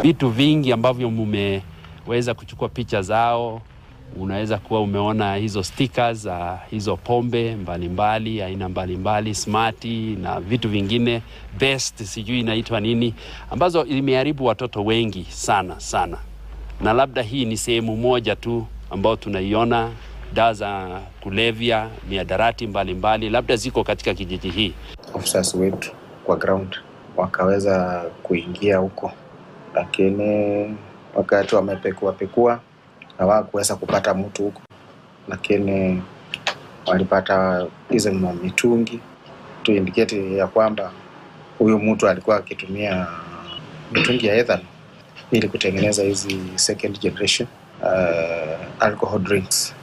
vitu vingi ambavyo mumeweza kuchukua picha zao. Unaweza kuwa umeona hizo stickers za hizo pombe mbalimbali aina mbalimbali smarti na vitu vingine best, sijui inaitwa nini, ambazo imeharibu watoto wengi sana sana, na labda hii ni sehemu moja tu ambayo tunaiona. Dawa za kulevya, miadarati mbalimbali labda ziko katika kijiji hii. officers wetu kwa ground wakaweza kuingia huko, lakini wakati wamepekua pekua hawakuweza kupata mtu huko, lakini walipata hizo mitungi to indicate ya kwamba huyu mtu alikuwa akitumia mitungi ya ethanol ili kutengeneza hizi second generation uh, alcohol drinks.